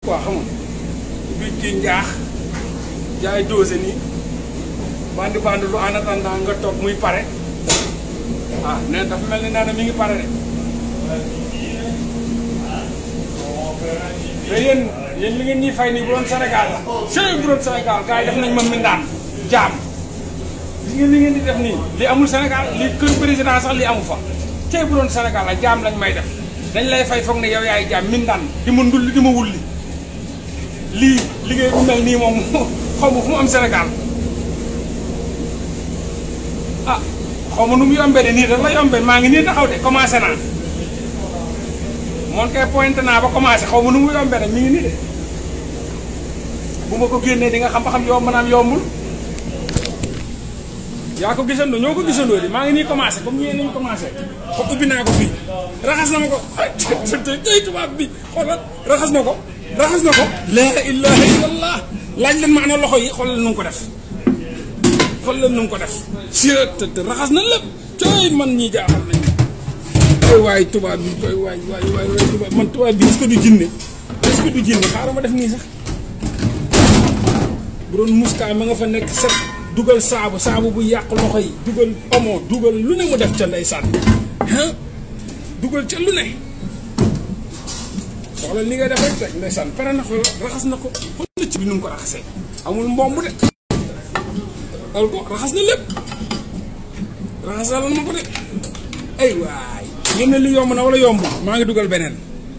quoi xam nga bi ci njaax jaay dose nii bandi bandi lu en attendant nga toog muy pare ah nee dafa mel ni nee na mi ngi pare de mais yéen yéen li ngeen ñuy fay nii bu doon Sénégal la sëy bu doon Sénégal gars yi def nañ ma mindaan jaam gis ngeen li ngeen di def nii li amul Sénégal li kër président sax li amu fa tey bu doon Sénégal la jaam lañ may def dañ lay fay foog ne yow yaay jaam mindaan di ma ndulli di ma wulli lii liggéey bu mel nii moom xaw ma fu mu am Sénégal ah xaw ma nu mu yombee de nii rek la yombee maa ngi nii taxaw de commencé naa moon kay pointé naa ba commencé xaw ma nu mu yombee nag mi ngi nii de bu ma ko génnee di nga xam ba xam yomb naam yombul yaa ko gisandoo ñoo ko gisandoo di maa ngi nii commencé comme ñee nañu commencé ko ubbi naa ko fii raxas na ma ko ay tey tubaab bi xoolal raxas na ko raxas na ko laa ilaha illallah laaj leen ma ana loxo yi xoolal nu ko def xoolal nu ko def si te raxas na lépp tey man ñii jaaxal nañ koy waay tubaab bi koy waay waay waay waay tubaab man tubaab bi est-ce que du jinne est-ce que du jinne xaaral ma def nii sax bu doon muska ma nga fa nekk set dugal saabu saabu bu yàq loxo yi dugal omo dugal lu ne mu def ca ndeysaan ah dugal ca lu ne xoolal li ngay def rek rek ndeysaan pare na ko raxas na ko xoolal ci bi nu mu ko raxasee amul mbomb de al ko raxas na lépp raxasal na ko de ay waay ngeen ne li yomb na wala yomb maa ngi dugal beneen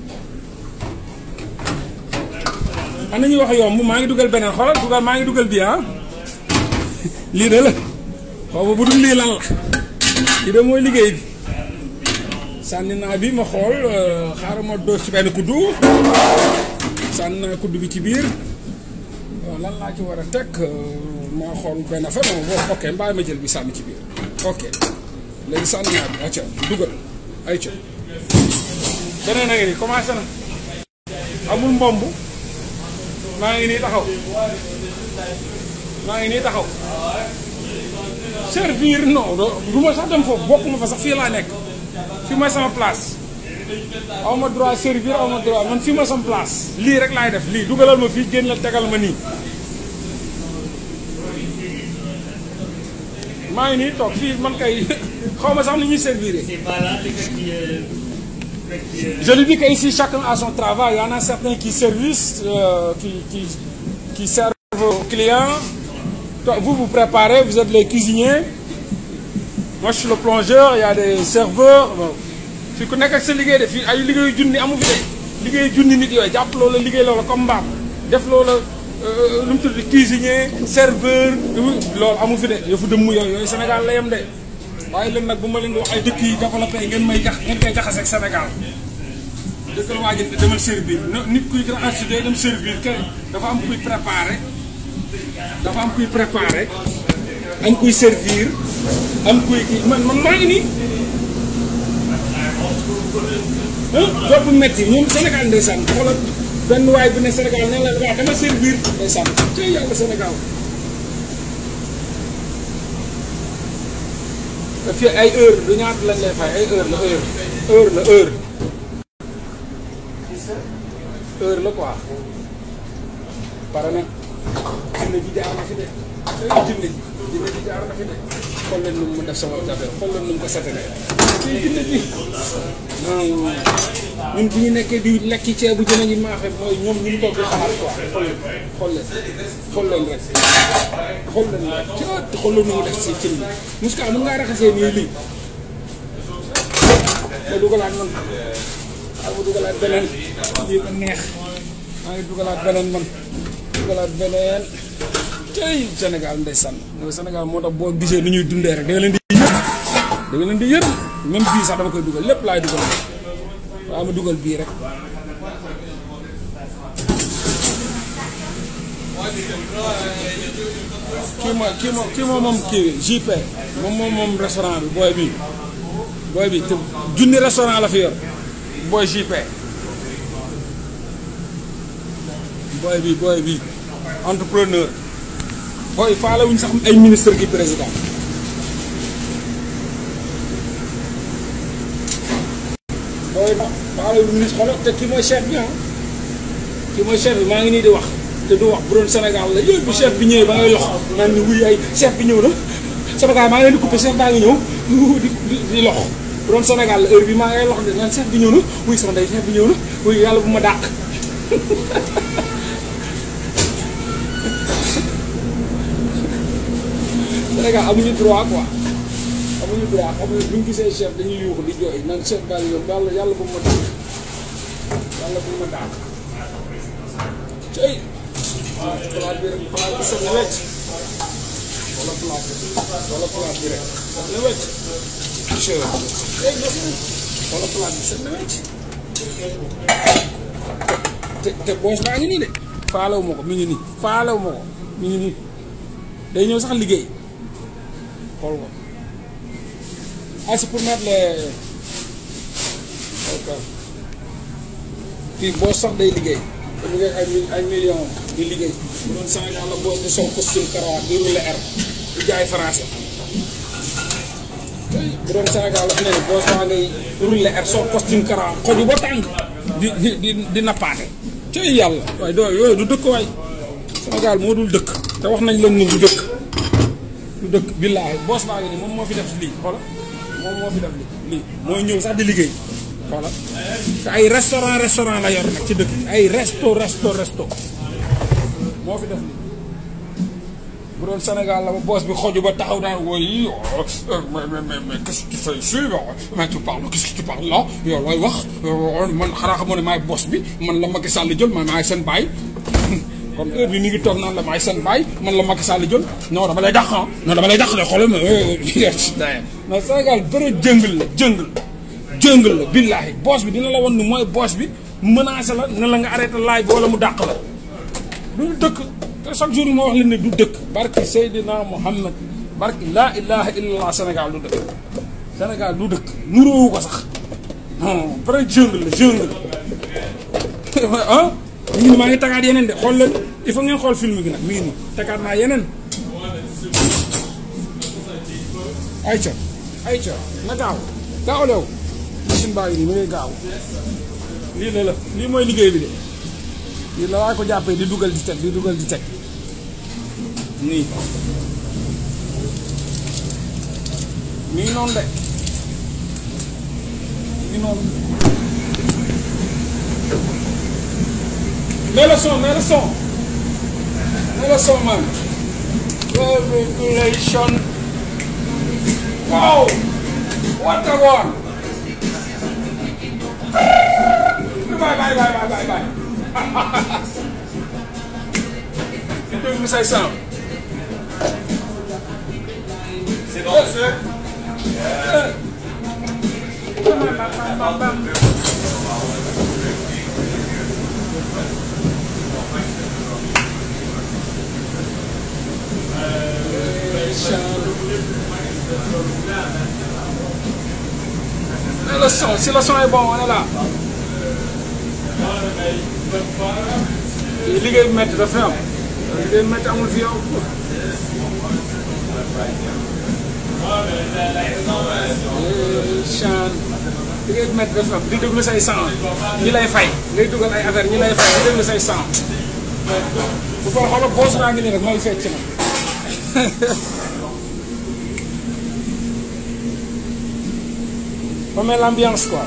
am na ñuy wax yomb maa ngi dugal beneen xoolal dugal maa ngi dugal bi ah lii de la xaw ma bu dul lii lan la lii de mooy liggéey bi sànni naa bi ma xool xaaral ma dóor ci benn kuddu sànni naa kuddu bi ci biir lan laa ci war a teg ma xool benn affaire moom boo ok mbaa ma jël bi sànni ci biir ok léegi sànni naa bi acca dugal ay ca beneen a ngi nii commencé na amul mbomb maa ngi nii taxaw maa ngi nii taxaw servir non du ma sax dem foofu bokkuma fa sax fii laa nekk fii mooy sama place aw ma droit servir aw ma droit man fii mooy sama place lii rek laay def lii dugalal ma fii génn la tegal ma nii maa ngi nii toog fii man kay xaw ma sax ni ñuy servir je lui dis que ici chacun a son travail il y en a certains qui servissent euh, qui qui qui servent aux clients Toi, vous vous préparez vous êtes les cuisiniers moi je suis le plongeur il y a des serveurs bon fii ku nekk ak sa liggéey de fii ay liggéeyu junni amu fi de liggéeyu junni nit yooyu jàpp loola liggéey loola comme mbaam def loola lu mu tudd cuisinier serveur loolu amu fi de yëfu dëmm yooyu yooyu Sénégal la yem de waaye leen nag bu ma leen di wax ay dëkk yi développé ngeen may jax ngeen koy jaxase ak Sénégal dëkk la waa ji demal servir nit kuy raxas si day dem servir kër dafa am kuy préparé dafa am kuy préparé am kuy servir am kuy kii man man maa ngi nii ah bu metti ñoom Sénégal ndeysaan xoolal benn waay bu ne Sénégal ne la waaw dama servir ndeysaan tey yàlla Sénégal te fii ay heure du ñaata lañ lay fay ay heure la heure heure la heure heure la quoi pare nag jinne ji jaar na fi de jinne ji jinne ji jaar na fi de xool leen nu mu def sama jafe xool leen nu mu ko setene fii jinne ji ñun bu ñu nekkee di lekki ceebu jën yi maafe mooy ñoom ñu ngi toog di xalaat quoi xool leen xool leen xool leen rek xool leen rek ci xool leen nu mu def si cin bi muska mën ngaa raxasee nii lii ma dugalaat man waaw ma dugalaat beneen lii ba neex maa ngi dugalaat beneen man dugalaat beneen tey Sénégal ndeysaan Sénégal moo tax boo gisee ni ñuy dundee rek da nga leen di yër da nga leen di yër même bii sax dama koy dugal lépp laay dugal waaw ma dugal bii rek kii ma kii ma kii moom moom kii JP moom moom moom restaurant bi booy bi booy bi te junni restaurant la fi yor booy JP booy bi booy bi entrepreneur booy faale wuñ sax ay ministre ki président booy faale wuñ ministre xoolal te kii mooy chef bi ah ki mooy chef bi maa ngi nii di wax te du wax bu doon Sénégal la yooyu bu chef bi ñëwee ba ngay lox naan ni wuy ay chef bi ñëw na sama gars maa ngi leen di coupé chef baa ngi ñëw di di di lox bu doon Sénégal la heure bi maa ngay lox de naan chef bi ñëw na wuy sama ndey chef bi ñëw na wuy yàlla bu ma dàq Sénégal amuñu droit quoi amuñu droit amuñu bu ñu gisee chef dañuy yuuxu di jooy naan chef baa ngi ñëw yàlla yàlla bu ma dàq yàlla bu ma dàq cey palaat bi rek palaat bi set na wecc wala palaat bi wala palaat bi rek set na wecc wala palaat bi set na wecc te te boos baa ngi nii de faalewu ma ko mi ngi nii faalewu ma ko mi ngi nii day ñëw sax liggéey xool ko ah c'est pour mettre les ok fii boos sax day liggéey te mu ngi ay ay millions di liggéey bu doon Sénégal la boos di sol costume karawaat di rouler air di jaay français bu doon Sénégal la fi ne boos baa ngay rouler air sol costume karawaat xoju ba tàng di di di di nappaate ci yàlla waaye doo yooyu du dëkk waay Sénégal moo dul dëkk te wax nañ leen ni du dëkk du dëkk billaahi boos baa ngi nii moom moo fi def lii xoola moom moo fi def lii lii mooy ñëw sax di liggéey xoola te ay restaurant restaurant la yor nag ci dëkk ay resto resto resto moo fi def lii bu doon Sénégal la ba boos bi xoju ba taxaw daan woy mais mais mais mais qu'est-ce que tu fais ici mais tu parles qu'est-ce que tu parles là yow looy wax man xanaa xamoo ne maay boos bi man la Macky Sall jël man maay seen baay kon heure bi mi ngi toog naan la maay seen baay man la Macky Sall jël non dama lay dàq ah non dama lay dàq de xoolal ma mais Sénégal bëre jëngal la jëngal jëngal la billaahi boos bi dina la won ni mooy boos bi menacé la ne la nga arrêté laaj bi wala mu dàq la du dëkk te chaque jour ma wax leen ne du dëkk barki Seydina Muhammad barki laa ilaha illallah Sénégal du dëkk Sénégal du dëkk nuróowu ko sax non vrai jungle la jungle ah mi ngi ni maa ngi tagaat yeneen de xool leen il faut ngeen xool film gi nag mi ngi nii tagaat naa yeneen ayca ayca na gaaw gaaw leew machine baa ngi nii mi ngay gaaw lii la la lii mooy liggéey bi de lii la waa ko jàppee di dugal di teg di dugal di teg nii mi ngi noonu de mi ngi noonu mets le son mets le son mets le son man regulation wow what a one bye bye bye bye bye bye di déglu say sound C'est bon, monsieur le son si le son est bon on est là liggéey bu métti dafa am liggéey bu métti amul fi yow chan liggéey bu métti dafa am di déglu say son ñi lay fay ngay dugal ay affaire ñi lay fay di déglu say son bu ko xoolal boos naa ngi nii rek mooy fecc na on met l'ambiance quoi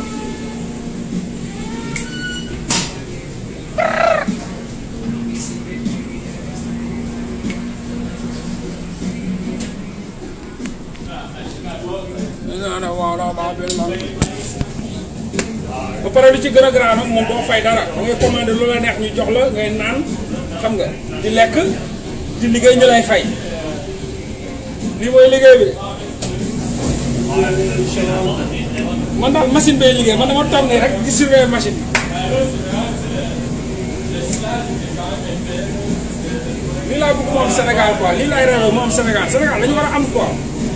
ba pare li ci gën a grand nag moom doo fay dara da ngay commandé lu la neex ñu jox la ngay naan xam nga di lekk di liggéey ñu lay fay lii mooy liggéey bi man daal machine bay liggéey man dama toog ne rek di surveiller machine bi lii laa bëgg mu am Sénégal quoi lii laay réew mu am Sénégal Sénégal dañu war a am quoi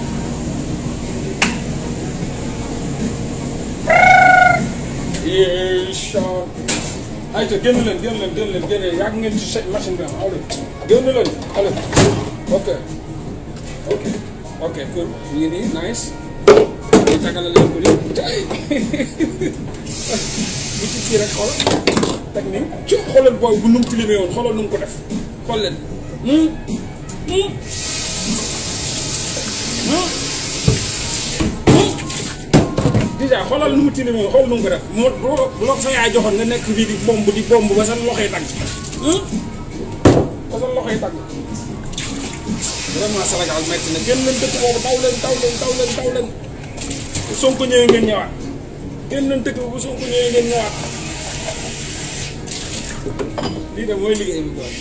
incha ayca génn leen génn leen génn leen génn yàgg ngeen ci machine bi am allez génn leen allez ok ok ok cool ñu ngi nii nice ñu tagala leen ko nii tey bu ci kii rek xool teg nii ci xoolal booy bu nu mu tilimee woon xoolal nu mu ko def xool leen hum hum hum hum déjà xoolal nu mu tilimee woon xool nu mu ko def moo bu la ko sa yaay joxoon nga nekk fii di bomb di bomb ba sa loxo yi tagg hum ba sa loxo yi tagg vraiment Sénégal metti na génn leen dëkk boobu daw leen daw leen daw leen daw leen bu Sonko ñëwee ngeen ñëwaat génn leen dëkk bu Sonko ñëwee ngeen ñëwaat lii de mooy liggéey bi quoi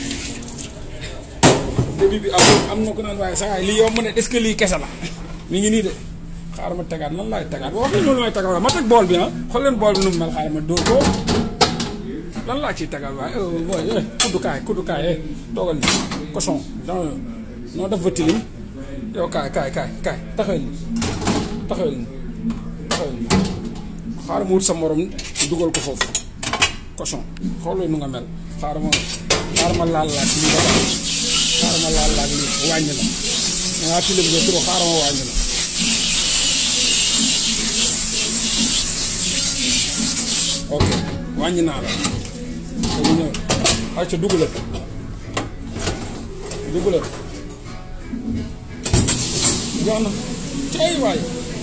début bi am am na ko naan waaye saa lii yomb ne est-ce que lii kese la mi ngi nii de xaaral ma tegaat nan laay tegaat wax nga loolu may tegaat ma teg bool bi ah xool leen bool bi nu mu mel xaaral ma dóor ko lan laa ciy tegaat waaye mooy kuddukaay kuddukaay eh toogal ni cochon non noo def ba tilim yow kaay kaay kaay kaay taxawal ni taxawal ni taxawal ni xaaral ma wut sa morom dugal ko foofu cochon xoolal nu nga mel xaaral ma xaaral ma laal laaj lii ba tax xaaral ma laal laaj lii wàññi la da ngaa tilim nga trop xaaral ma wàññi la ok wàññi naa la dañu ñëw ay ca dugalal dugalal jox na cey waay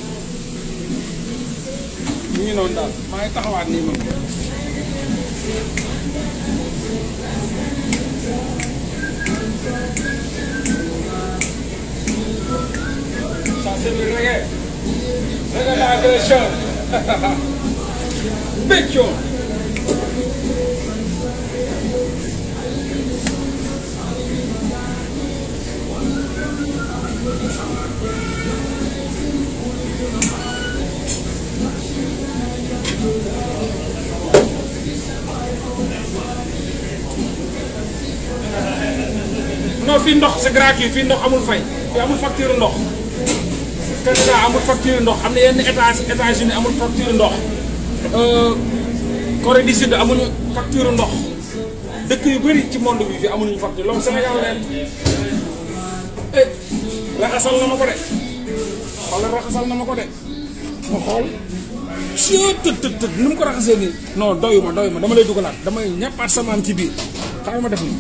mu ngi noonu daal maa ngi taxawaat nii man ça c'est le reggae reggae l'agression Béccio non fii ndox c'est gratuit fii ndox amul fay fii amul facture ndox Canada amul facture ndox am na yenn états États-Unis amul facture ndox Corée du Sud amuñu facture ndox dëkk yu bëri ci monde bi fii amuñu facture loolu Sénégal leen eh raxasal na ma ko de xoolal raxasal na ma ko de ma xool si tët tët tët nu mu ko raxasee nii non doyu ma doyu ma dama lay dugalaat damay ñappaat samaam ci biir xaaral ma def nii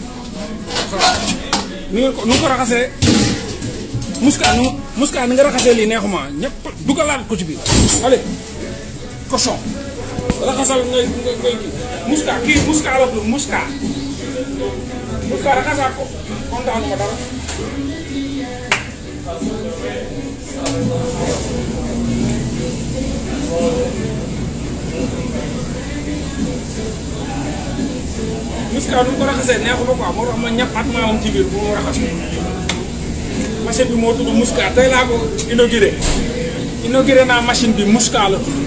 ni nga ko nu nga ko raxasee muska nu muska ni nga raxasee lii neexuma ñëpp dugalaat ko ci biir allez cochon raxasal ngay ngay ngay kii muska kii muska la tudd muska muska raxasaat ko kontaanu ma dara muska nu mu ko raxasee neexuma quoi moo tax ma ñappaat maa am ci biir bu mu raxas machine bi moo tudd muska tey laa ko inauguré inauguré naa machine bi muska la tudd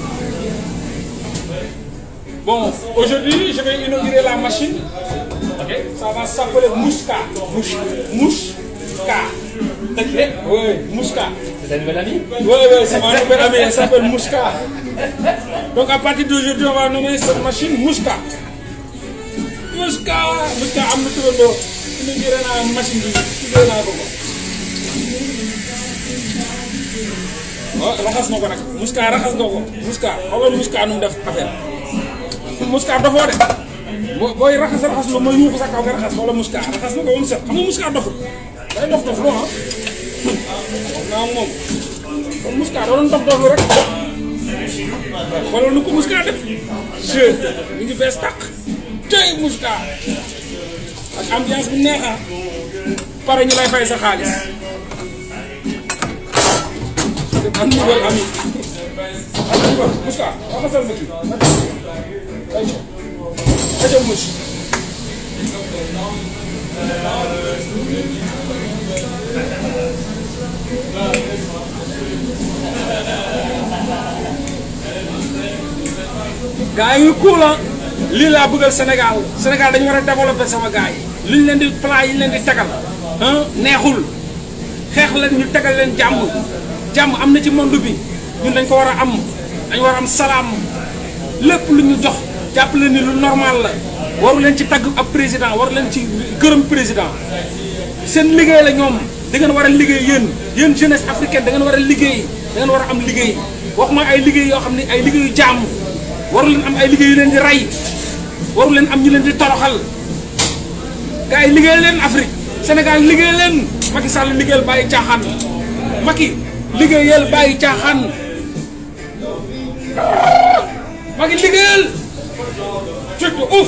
Bon, aujourd'hui, je vais inaugurer la machine. Ok, ça va s'appeler Mouska. Mouche. Mouska. Ok, oui, Mouska. C'est ta nouvelle amie Oui, oui, c'est ma nouvelle amie, elle s'appelle Mouska. Donc à partir d'aujourd'hui, on va nommer cette machine Mouska. Mouska. Mouska, am na turandoo. Inauguré naa machine bi. Inauguré naa ko ko. Oh, raxas na ko nag. Mouska raxas nga ko. Mouska, xoolal Mouska nu mu def affaire. muska dofoo de boo booy raxas raxas lu ma yuuxu sa kaw nga raxas wala muska raxas na ko ba mu set xam nga muska doful day dof dof loo ah wax naa moom kon muska da doon dof doflu rek xoolal nu ko muska def je mi ngi bees tàq tey muska ak ambiance bu neexa pare ñu lay fay sa xaalis am nouvelle ami am nouvelle muska raxasal ma kii ayca ayca mos. gaa yi cool lii laa bëggal Sénégal Sénégal dañu war a développer sama gaa yi. li ñu leen di plat yi ñu leen di tegal ah neexul xeex leen ñu tegal leen jàmm jàmm am na ci monde bi ñun dañ ko war a am dañ war a am salaam. lépp lu ñu jox jàpp leen ni lu normal la waru leen ci tagg ab président waru leen ci gërëm président seen liggéey la ñoom da ngeen war a liggéey yéen yéen jeunesse africaine da ngeen war a liggéey da ngeen war a am liggéey wax ma ay liggéey yoo xam ne ay liggéeyu jàmm waru leen am ay liggéey yu leen di rey waru leen am ñu leen di toroxal gars yi liggéey leen Afrique Sénégal liggéey leen Macky Sall liggéeyal bàyyi caaxaan Macky liggéeyal bàyyi caaxaan Macky liggéeyal surtout ouf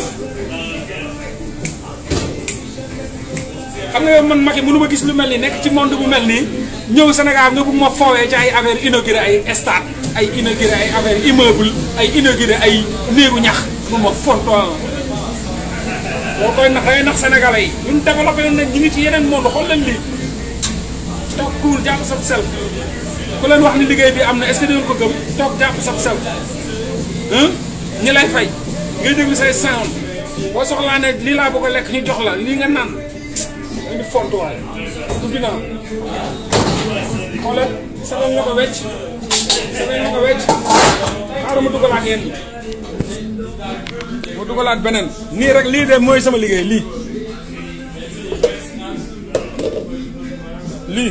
xam nga yow man Macky mënu ma gis lu mel nii nekk ci monde bu mel nii ñëw Sénégal nga bëgg ma foowee ci ay affaire inauguré ay stade ay inauguré ay affaire immeuble ay inauguré ay néegu ñax bu ma fontoo boo koy nax dangay nax sénégalais yi ñun développé nañ nag ñu ngi ci yeneen monde xool leen lii toog kuul jàpp sab sel ku leen wax ni liggéey bi am na est-ce que dinañ ko gëm toog jàpp sab sel ñi lay fay ngay déglu say sound boo soxlaa ne lii laa bëgg a lekk ñu jox la lii nga naan dañ di fontuwaay ubbi naa xoolal semaine nga ko wecc semaine nga ko wecc xaaral ma dugalaat yéen ma dugalaat beneen nii rek lii de mooy sama liggéey lii lii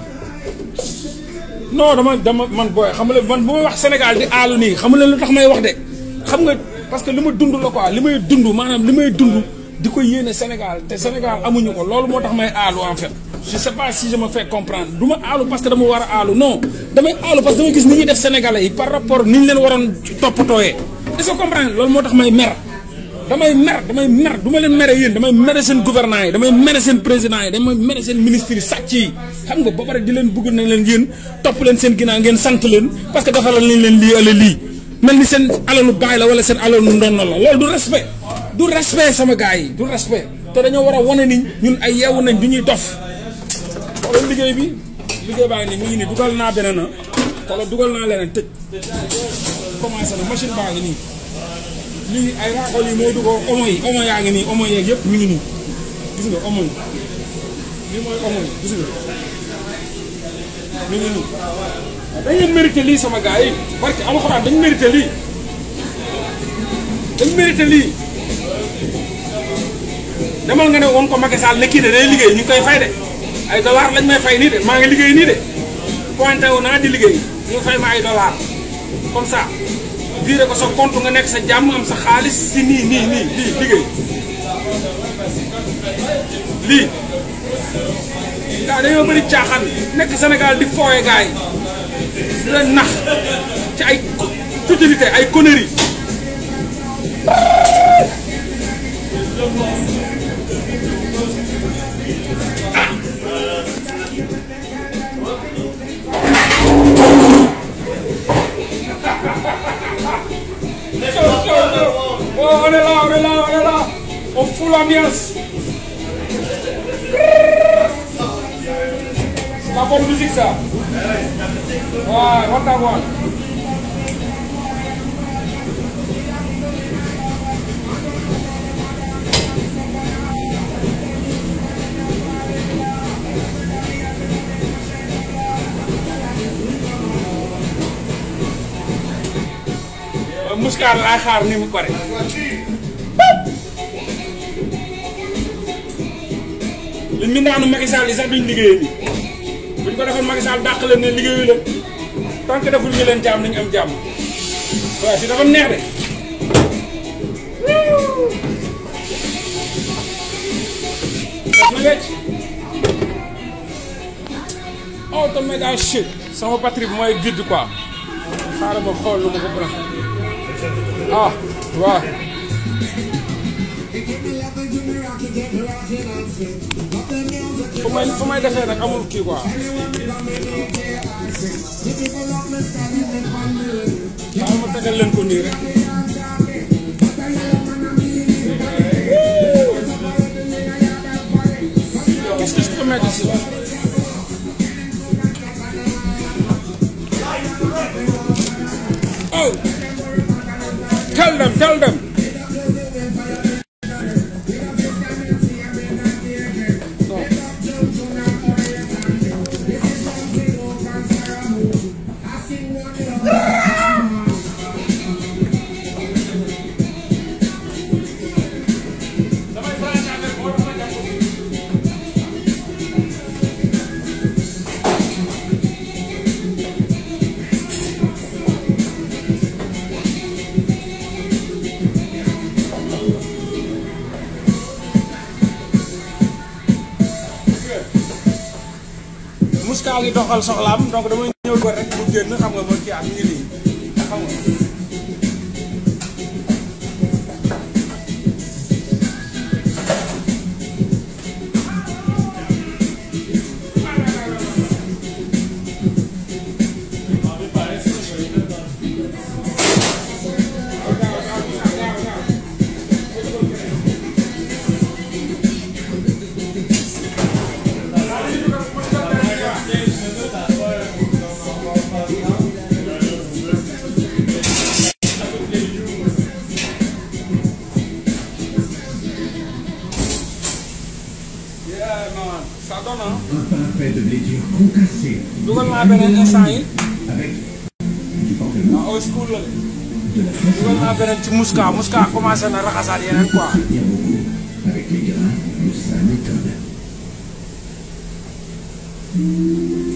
non dama dama man booy xam nga man bu may wax Sénégal di aalu nii xam nga lu tax may wax de xam nga parce que li ma dund la quoi li may dund maanaam li may dund di ko yéene Sénégal te Sénégal amuñu ko loolu moo tax may aalu en fait je sais pas si je me fais comprendre du ma aalu parce que dama war a aalu non damay aalu parce que damay gis ni ñuy def Sénégalais yi par rapport ni ñu leen waroon toppatooyee est-ce que comprendre loolu moo tax may mer damay mer damay mer du ma leen mere yéen damay mere seen gouvernants yi damay mere seen présidents yi damay mere seen ministres yi sàcc yi xam nga ba pare di leen bëgg nañ leen yéen topp leen seen ginnaaw ngeen sant leen parce que defalal nañ leen lii ala lii mel ni seen alalu baay la wala seen alalu ndonno la loolu du respect du respect sama gars yi du respect te dañoo war a wane ni ñun ay yeewu nañ du ñuy dof xoolal liggéey bi liggéey baa ngi nii mu ngi nii dugal naa beneen na xoolal dugal naa leneen tëj commencé na machine baa ngi nii lii ay raaxol yi moo dugoo omo yi omo yaa ngi nii omo yeeg yëpp mi ngi nii gis nga omo yi lii mooy omo yi gis nga mi ngi nii dañ leen mérité lii sama gars yi barke alxuraan dañ mérité lii dañ mérité lii demal nga ne woon ko Macky Sall ne kii de day liggéey ñu ngi koy fay de ay dollar lañ may fay nii de maa ngi liggéey nii de pointé wu naa di liggéey ñu fay ma ay dollar comme ça viré ko sa compte nga nekk sa jàmm am sa xaalis si nii nii nii lii liggéey lii gaa dañoo bëri caaxaan nekk Sénégal di fooye gars yi di leen nax ci ay futilité ay conneries Oh, on est là, on est là, on est là. On fout l'ambiance. C'est la bonne musique, ça. Ouais, what I want. muskaar laay xaar ni mu pare li ñu daanu Macky Sall yi sax duñ liggéeyee nii buñ ko defoon Macky Sall dàq leen ne liggéeyu leen tant que deful ñu leen jàmm nañu am jàmm waaw si dafa neex de def na wecc oh te méga shit sama batterie bi mooy vide quoi xaaral ma xool lu ma ko branché ah waaw fu may fu may defee nag amul kii quoi waaw ma tegal leen ko nii rek qu'est-ce que je peux mettre ici oh tell them tell them Mouska ngi doxal soxlaam donc damay ñëw ko rek mu génn xam nga ba kii am ñu ngi nii xam nga. Yeah, man. ça donne ah. Un parapet de blessure concassé dugal naa beneen instant yi avec du pamplemousse, ah old school la de. de la fraise dugal naa beneen ci Mouska Mouska commencé na raxasaat yeneen quoi. bien beaucoup avec les grains de sa méthode.